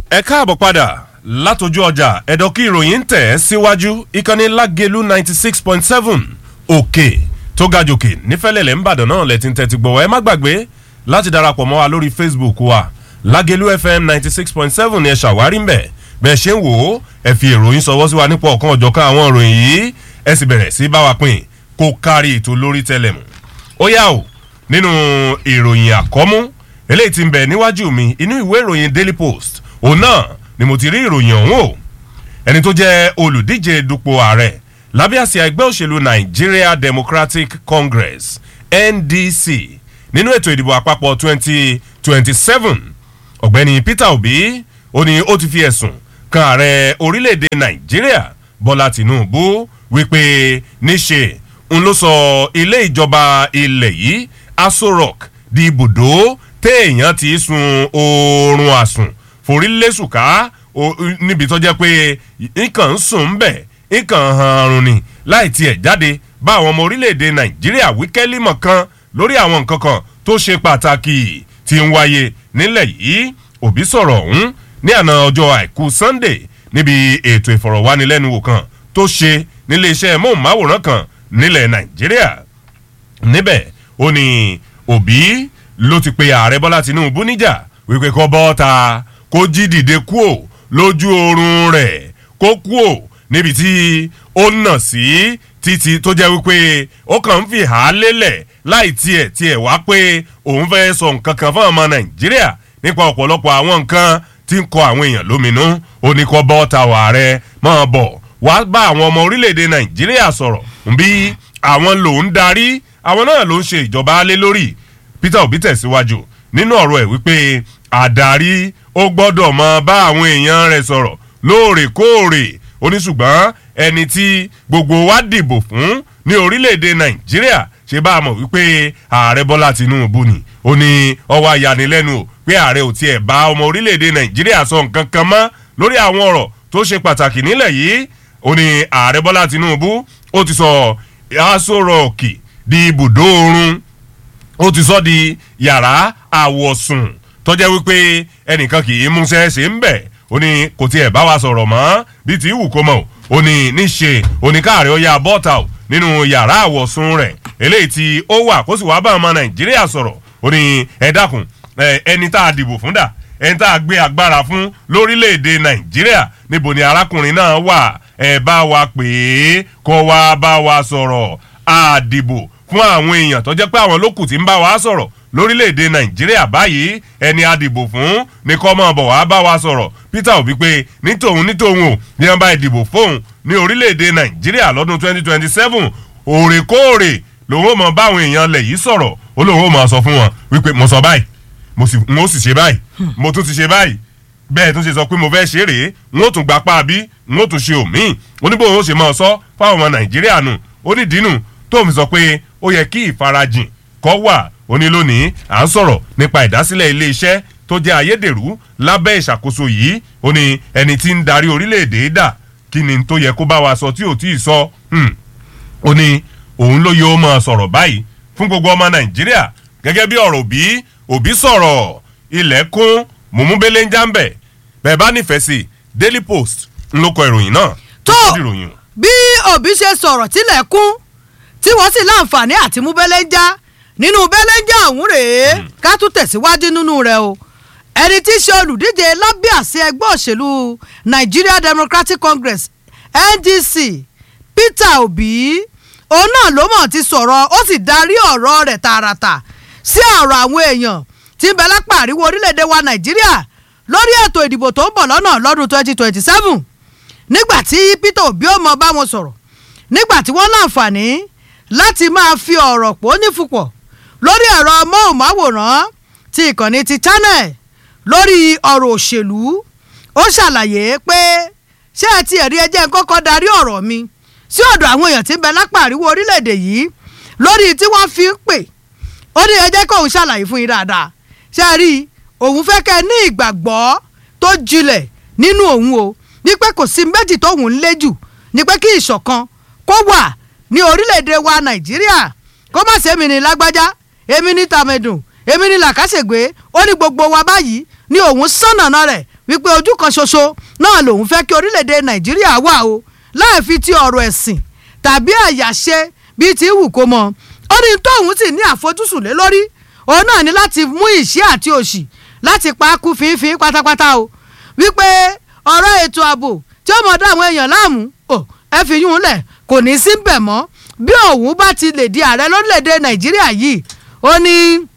ẹ káàbọ̀ padà látọjú ọjà ẹ̀dọ́kí ìròyìn ń tẹ̀ ẹ́ síwájú ìkànnì lágẹ̀lú ninety six point seven òkè tó ga jòkè nífẹ̀lẹ́lẹ̀ ńbàdàn náà lẹ́tí ń tẹ́tí gbọ̀wọ́ ẹ má gbàgbé láti darapọ̀ mọ́ wa lórí facebook wa lágẹ̀lú fm ninety six point seven ni ẹ ṣàwárí mbẹ̀ bẹ́ẹ̀ ṣe ń wò ó ẹ fi ìròyìn sọwọ́ sí wa nípa ọ̀kan ọ̀jọ̀kan àwọn ìròyìn yìí ẹ sì bẹ̀rẹ̀ sí bá wa pín kó kárí ètò lórí tẹlẹmù ó yá o nínú ìròyìn àkọ́mú eléyìí ti ń bẹ̀ níwájú mi inú ìwé ìròyìn daily post òun náà ni mo ti rí ìròyìn ọ̀hún o ẹni tó jẹ́ olùdíje dupò ààrẹ lábẹ́ àsíá ẹgbẹ́ òṣèlú nigeria democratic congress ndc nínú ètò ìdìbò àpapọ̀ twenty twenty seven ọ̀gbẹ́ni peter obi ó ní ó ti fi ẹ̀sùn kan ààrẹ orílẹ̀-èdè nàìjíríà bọ́lá tìǹbù wípé níṣe ń ló sọ ilé ìjọba ilẹ̀ yìí aso rock di ibùdó téèyàn ti sun oorun àsùn forílẹ̀sùká níbi tó jẹ́ pé nǹkan ń sùn ń bẹ̀ nǹkan hanrun ni láì tiẹ̀ jáde bá àwọn ọmọ orílẹ̀-èdè nàìjíríà wíkẹ́límọ̀ kan lórí àwọn nǹkan kan tó ṣe pàtàkì tí ń wáyé nílẹ̀ yìí òbí sọ̀rọ̀ ọ̀hún ní àná ọjọ́ àìkú sunday níbi ètò ìfọ̀rọ̀wánilẹ́nuwò kan tó ṣe nílé iṣẹ́ móhùnmáwòrán kan nílẹ̀ nàìjíríà níbẹ̀ ó ní òbí ló ti pe ààrẹ bọ́lá tinubu níjà wípé kọ́ bọ́ta kó jí dìde kúò lójú oorun rẹ̀ kó kúò níbi tí ó nà sí títí tó jẹ́ wípé ó kàn ń fi hà á lélẹ̀ láì tiẹ̀ tiẹ̀ wá pé òun fẹ́ sọ nǹkan kan fún ọmọ nàìjíríà nípa ọ̀pọ̀lọpọ̀ àwọn nǹkan tí ń kọ àwọn èèyàn lóminú ó ní kọ́ bọ́ta wà rẹ̀ máa bọ̀ wá bá àwọn ọmọ orílẹ̀-èdè nàìjíríà sọ̀rọ̀ bí àwọn lòún darí àwọn náà ló ń ṣe ìjọba lé lórí peter obi tẹ̀síwájú nínú ọ̀rọ̀ ẹ̀ wípé àdarí ó gbọ́dọ̀ mọ bá àwọn èèyàn rẹ̀ sọ̀rọ̀ lóòrèkóòrè oníṣùgbọ́n ẹni tí gbogbo wa dìbò fún ní orílẹ̀-èdè nàìjíríà ṣe bá a mọ̀ wípé ààrẹ bọ́lá tinubu ni ó ní ọwọ́ ayanilẹ́nu o pé ààrẹ ò tiẹ̀ bá ọmọ orílẹ̀-èdè nàìjíríà sọ nǹkan kan mọ́ lórí àwọn ọ̀rọ̀ tó ṣe pàtàkì nílẹ̀ yìí ó ní ààrẹ bọ́lá tinubu ó ti sọ aṣọ rọ̀ọ̀kì di ibùdó oorun ó ti sọ di yàrá àwọ̀sùn tọ́jẹ́ wípé ẹnìkan kì í múṣẹ́ ṣe ń bẹ̀ ó ní kò tiẹ̀ bá wa sọ̀rọ̀ mọ́ bí ti wù kó mọ̀ ó ní níṣe oníkàárẹ̀ ó yá bọ́ta ò nínú yàrá àwọ̀sùn rẹ̀ eléyìí tí ó wà kó sì wá bá ọmọ nàìjíríà sọ̀rọ̀ ó ní ẹ dákun ẹni tá a dìbò fún dà ẹni tá a gbé agbára fún lórílẹ̀‐èdè nàìjíríà níbo ni arákùnrin náà wà ẹ bá wa pè é kó wá bá wa sọ̀rọ̀ àdìbò fún àwọn èèyàn tó jẹ́ pé àwọn lókù tí ń bá wa sọ̀rọ̀ lórílẹ̀‐èdè nàìjíríà báyìí ẹni adìbò fún ní kọ́ mọ́ bọ̀ wá bá wa sọ̀rọ̀ peter obi pé nítòun nítòun ò ní wọn bá ìdìbò fóun ní orílẹ̀‐èdè nàìjíríà lọ́dún twenty twenty seven òrèkóòrè lòun ò mọ báwọn èèyàn lẹ̀ yìí sọ̀rọ̀ ó lòun ò mọ sọ fún wọn wípé mo sọ báyìí mo sì ṣe báyìí mo tún ti ṣe báyìí bẹ́ẹ̀ tún ṣe sọ pé mo fẹ́ ṣe rèé n ó tún gba pa bí n ó tún ṣe òmíì oníbòwò ó ṣe máa sọ fáwọn ọmọ nàìjíríà nù ó ní dínú tó fi sọ pé ó yẹ kí ìfarajìn kọ́ wà ó ní lónìí à ń sọ̀rọ̀ nípa ìdásílẹ̀ iléeṣẹ́ tó jẹ́ ayédèrú lábẹ́ ìṣàkóso yìí ó ní ẹni tí ń darí orílẹ̀-èdè dà kí ni tó yẹ kó bá wa sọ tí ò tí ì sọ ó ní òun ló yẹ ó máa sọ̀rọ̀ báyìí fún gbogbo ọmọ nàìjíríà gẹ́gẹ́ bí ọ̀rọ̀ òbí òbí sọ̀rọ̀ ilẹ̀kùn mùmúbélé ń jáǹbẹ̀ bẹ́ẹ̀ bá nífẹ̀ẹ́ sí daily post ń lóko ìròyìn náà tó bí òbí ṣe sọ̀rọ̀ tilẹ̀kùn tí wọ́n sì láǹfààní àti mú bẹ́lẹ́ ń já nínú bẹ́lẹ́ ń já ọ̀hún rèé ká tún tẹ̀síwájú nínú rẹ̀ o ẹni tí í ṣe olùdíje lábẹ́ àṣẹ ẹgbẹ́ òṣèlú nigeria democratic congress ndc peter obi òun náà ló mọ̀ ti sọ̀rọ̀ ó sì darí ọ̀rọ̀ rẹ̀ tààràtà sí ọ̀rọ̀ àwọn èèyàn tí ń bẹ lápá àríwó orílẹ̀-èdè wa nàìjíríà lórí ètò ìdìbò tó ń bọ̀ lọ́nà lọ́dún twenty twenty seven nígbà tí peter obi ó mọ bá wọn sọ̀rọ̀ nígbà tí wọ́n láǹfààní láti máa fi ọ̀rọ̀ pò nífupọ̀ lórí ẹ̀rọ móhùnmáwòrán ti ìkànnì ti channel lórí ọ̀rọ̀ òṣèlú ó ṣàlàyé pé ṣé ẹ ti ẹ̀rí ẹjẹ́ ń kọ́kọ́ darí ọ̀rọ̀ mi sí ọ̀dọ̀ àwọn èèyàn tí ń bẹ lápá àríwó orílẹ̀-èdè yìí lórí tí wọ́n fi ń pè ó ní ẹjẹ́ kóun ṣàlàyé fún yín dáadáa ṣé ẹ rí òun fẹ́ kẹ́ ẹ ní ìgbàgbọ́ tó jinlẹ̀ nínú òun o ní pé kò sí méjì tóun ń lé jù ní pé kí ìṣọ̀kan kó wà ní orílẹ̀-èdè wa nàìjíríà kó má ṣe èmi ní lágbájá èmi ní tàmẹ̀dùn èmi ní làkàṣègbè ó ní gbogbo wa báyìí ní òun sànnàna rẹ̀ wípé ojú kan ṣoṣo náà lòun fẹ́ kí orílẹ̀-èdè nàìjíríà wà o láì fi ti ọ̀rọ̀ ẹ̀sìn tàbí àyàṣe bíi ti wù kó mọ ó ní tóun sì ní àfojúsùn lé lórí òun náà ní láti mú ìṣẹ́ àti òṣì láti pa á kú fínfín pátápátá o wípé ọ̀rọ̀ ètò ààbò tí ó mọ̀ dá àwọn èèyàn láàmú ò ẹ fi yún un lẹ̀ kò ní sí bẹ̀ mọ́ bí òun bá ti lè di ààrẹ lórílẹ̀‐èdè nàìjíríà yìí ó ní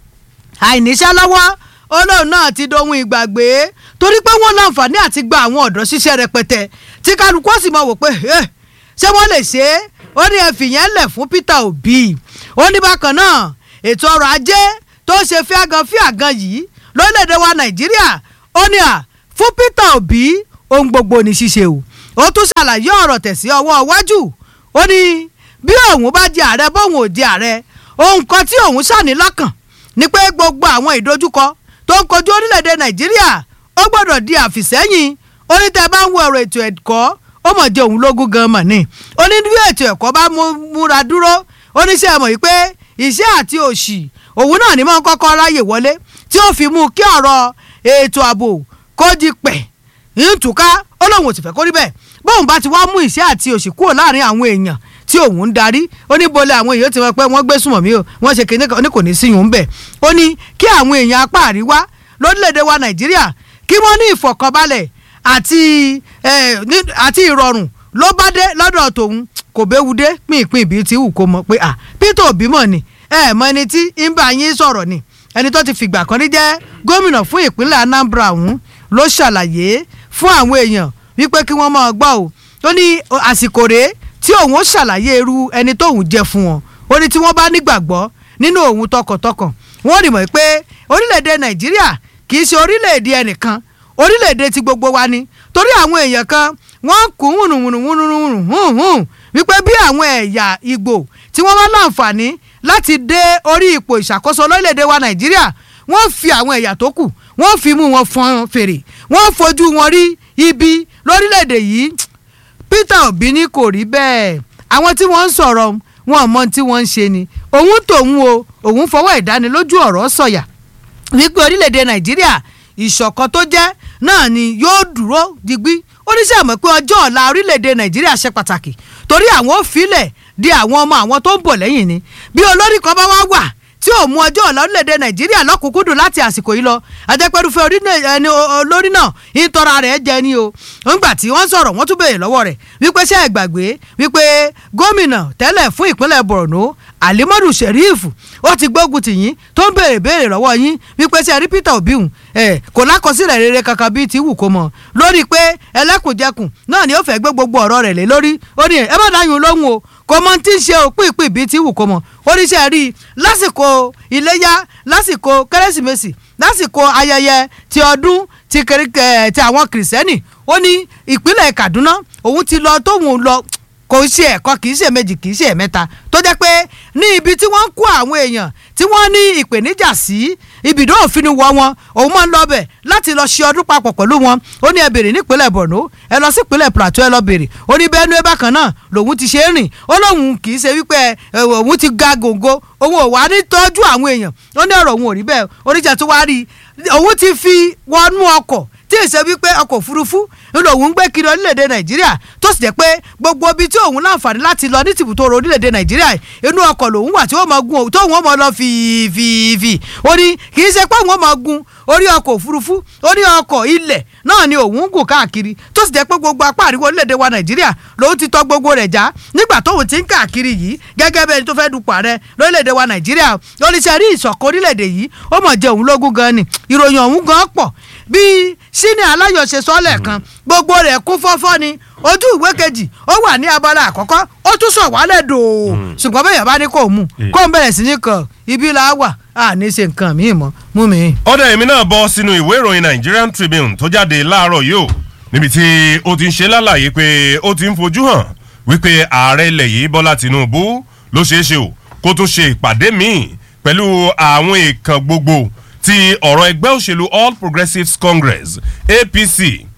àìníṣẹ́ lọ́wọ́ olóòun náà ti dohun ìgbàgbé torí pé wọ́n láǹfààní àti gba àwọn ọ̀dọ́ ṣiṣẹ́ rẹpẹtẹ tí kálukú ó sì mọ̀ wò pé "Eh, ṣé wọ́n lè ṣe é ó ní ẹ fìyẹn lẹ̀ fún Peter Obi ó ní bákan náà ètò ọrọ̀ ajé tó ṣe fíàgàn fíàgàn yìí lórílẹ̀‐èdè wa nàìjíríà ó ní à fún Peter Obi ohun gbogbo ní ṣíṣe o ó tún ṣàlàyé ọ̀rọ̀ tẹ̀sí ọwọ́ iwájú ó ní bí òun bá di ààrẹ bóun ò di ààrẹ ohun kan tí òun ṣàní lọ́kàn ni pé gbogbo àwọn ìdojúkọ tó ń kojú orílẹ̀-èdè nàìjíríà ó gbọ́dọ̀ di àfìsẹ́yìn ó ní tẹ́ bá ń wo ọ̀rọ̀ ètò ẹ̀kọ́ ó mọ̀ jẹ́ òun lógún gan mọ̀ ni ó ní bí ètò ẹ̀kọ́ bá mú- múra dúró ó ní sẹ́ ẹ mọ̀ yìí pé iṣẹ́ àti òṣì òun náà ni mọ́ ń kọ́kọ́ ráyè wọlé tí ó fi mú kí ọ̀rọ̀ ètò ààbò kó di pẹ̀ ìtùká ó lóun ò sì fẹ́ kó rí bẹ́ẹ̀ bóun bá ti wá mú ìṣẹ́ àti òṣì kúrò láàrin àwọn èèyàn tí òun ń darí ó ní bolẹ̀ àwọn èèyàn ti mọ̀ pé wọ́n gbé sùnmọ̀ mí o wọ́n ṣe kìnìkan ó ní kò ní sí yùn bẹ̀ ó ní kí àwọn èèyàn apá àríwá lórílẹ̀‐èdè wa nàìjíríà kí wọ́n ní ìfọ̀kànbalẹ̀ àti eh, ní- àti ìrọ̀rùn ló bá dé lọ́dọ̀ tòun kò béwu dé pínpín ibi tí wù kó mọ̀ pé à Peter Obi mọ̀ ni ẹ mọ ẹni tí ń bá yín sọ̀rọ̀ ni ẹni tó ti fìgbà kan rí jẹ́ gómìnà fún ìpínlẹ̀ Anambra ọ̀hún ló ṣàlàyé fún àwọn èèyàn wípé kí wọ́n máa gbọ́ o ó ní àsìkò rèé tí òun ó ṣàlàyé irú ẹni tóun jẹ́ fún wọn ó ní tí wọ́n bá nígbàgbọ́ nínú òun tọkàntọkàn wọ́n rí mọ̀ pé orílẹ̀-èdè Nàìjíríà kì í ṣe orílẹ̀-èdè ẹnìkan orílẹ̀-èdè ti gbogbo wa ni torí àwọn èèyàn kan wọ́n kú hùnùhùnùhùnùhùn wípé bí àwọn ẹ̀yà Ìgbò tí wọ́n wá láǹfààní láti dé orí ipò ìṣàkóso lórílẹ̀‐èdè wa Nàìjíríà wọ́n fi àwọn ẹ̀yà tó kù wọ́n fi mú wọn fọn fèrè wọ́n fojú wọn rí ibi lórílẹ̀‐èdè yìí Peter Obi ní kò rí bẹ́ẹ̀ àwọn tí wọ́n ń sọ̀rọ̀ wọn mọ tí wọ́n ń ṣe ni òun tòun o òun fọwọ́ ìdánilójú ọ̀rọ̀ sọ̀yà wípé orílẹ̀-èdè nàìjíríà ìṣọ̀kan tó jẹ́ náà ni yóò dúró digbí oníṣẹ́ àmọ́ pé ọjọ́ ọ̀la orílẹ̀-èdè nàìjíríà ṣe pàtàkì torí àwọn ò filẹ̀ di àwọn ọmọ àwọn tó ń bọ̀ lẹ́yìn ni bí olórí kan bá wá wà tí ò mú ọjọ́ ọ̀la orílẹ̀-èdè nàìjíríà lọ́kùnkúndùn láti àsìkò yìí lọ ajẹ́pẹ́rúfẹ́ orílẹ̀- ẹni o- olórí náà ìtọ́ra rẹ̀ jẹ ni o ńgbà tí wọ́n sọ̀rọ̀ wọ́n tún béèrè lọ́wọ́ rẹ̀ wípé ṣé ẹ gbàgbé wípé gómìnà tẹ́lẹ̀ fún ìpínlẹ̀ borno alimadu sheriff ó ti gbógun tì yín tó ń béèrè béèrè lọ́wọ́ yín wípé ṣé ẹ rí peter obi hùn ẹ kò lákọsílẹ̀ rere kankan bíi ti wù kó mọ̀ lórí pé ẹlẹ́kùnjẹkùn náà ni ó fẹ́ gbé gbogbo ọ̀rọ̀ rẹ̀ lé lórí ó ní ẹ má dáyùn lóhùn o kò mọ tí ń ṣe òpin ìpín bíi ti wù kó mọ̀ oníṣẹ́ rí i lásìkò iléyá lásìkò kérésìmesì lásìkò ayẹyẹ ti ọdún ti kẹrìkẹ ti àwọn kìrìsìtẹ́nì ó ní ìpínlẹ̀ kaduna òun ti lọ tóun lọ kò ṣe ẹ̀kọ́ kì í ṣe méjì kì í ṣe ẹ̀mẹ́ta tó jẹ́ pé ní ibi tí wọ́n ń kó àwọn èèyàn tí wọ́n ní ìpèníjà sí ibùdó òfin wọ wọn òun máa ń lọ bẹ̀ láti lọ ṣe ọdún papọ̀ pẹ̀lú wọn ó ní ẹ bèrè nípínlẹ̀ borno ẹ lọ sí ìpínlẹ̀ plateau ẹ lọ bèrè ó ní benue bákan náà lòun ti ṣe é rìn ó lóun kì í ṣe wípé ẹ, òun ti ga gòǹgò òun ò wá ní tọ́jú àwọn èèyàn ó ní ọ̀rọ̀ òun ò rí bẹ́ẹ̀ oníjà tó wá rí i òun ti fi wọnú ọkọ̀ tí ì ṣe wípé ọkọ̀ òfurufú ńlò òun ń gbé kiri orílẹ̀-èdè nàìjíríà tó sì jẹ́ pé gbogbo ibi tí òun láǹfààní láti lọ ní tìbútòrò orílẹ̀-èdè nàìjíríà inú ọkọ̀ lòun wà tí ó máa gun òun tóun ó máa lọ fìfìfì ó ní kì í ṣe pé òun ó máa gun orí ọkọ̀ òfurufú orí ọkọ̀ ilẹ̀ náà ni òun ń gùn káàkiri tó sì jẹ́ pé gbogbo apá àríwá orílẹ̀-èdè wa nàìjíríà lòun ti tọ́ gbogbo rẹ̀ já nígbà tóun ti ń káàkiri yìí gẹ́gẹ́ bẹ́ẹ̀ ni tó fẹ́ dupò ààrẹ lórílẹ̀-èdè wa nàìjíríà oníṣẹ́ rí ìṣọ̀kan orílẹ̀-èdè yìí ó mọ̀ jẹ́ òun lógún gan ni ìròyìn ọ̀hún gan pọ̀ bí sínú aláyọ̀ṣe sọ́lẹ̀ kan gbogbo rẹ̀ kún fọ́fọ́ ni ojú ìwé kejì ó wà ní abala àkọ́kọ́ ó tún sọ̀ wálẹ̀ dòó ṣùgbọ́n bẹ́ẹ̀ bá ní kò mú kó ń bẹ̀rẹ̀ sí ní kan ibi là á wà á ní ṣe nǹkan míì mọ́ mú mi. ọ̀dà èmi náà bọ́ sínú ìwé ìròyìn Nigerian Tribune tó jáde láàárọ̀ yìí o níbi tí ó ti ń ṣe lálàyé pé ó ti ń fojú hàn wípé ààrẹ ilẹ̀ yìí Bọ́lá Tinubu ló ṣeé ṣe o kó tún ṣe ìpàdé míì pẹ̀lú àwọn èèkàn gbogbo ti ọ̀rọ̀ ẹgbẹ́ òṣèlú All Progressives Congress APC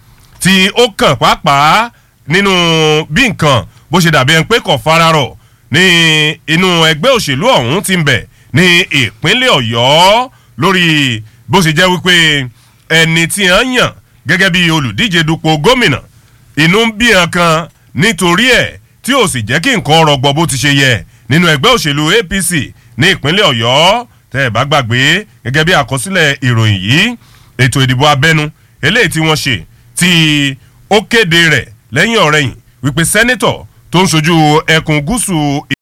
tí ó kàn pàápàá nínú bí nǹkan bó ṣe dàbí ẹni pé kò fararọ̀ ní inú ẹgbẹ́ òṣèlú ọ̀hún ti ń bẹ̀ ní ìpínlẹ̀ Ọ̀yọ́ lórí bó ṣe jẹ́ wípé ẹni tí wọ́n yàn gẹ́gẹ́ bí olùdíje dupò gómìnà inú ń bí hàn kan nítorí ẹ̀ tí ò sì jẹ́ kí nǹkan rọgbọ bó ti ṣe yẹ nínú ẹgbẹ́ òṣèlú apc ní ìpínlẹ̀ ọ̀yọ́ tẹ́ ẹ̀ bá gbàgbé gẹ́gẹ́ bí àkọsílẹ̀ ìròyìn yìí ètò ìdìbò abẹ́nu eléyìí tí wọ́n ṣe tí ó kéde rẹ̀ lẹ́yìn ọ̀rẹ́yìn wípé sẹ́nẹ́tọ̀ tó ń ṣojú ẹkùn gúúsù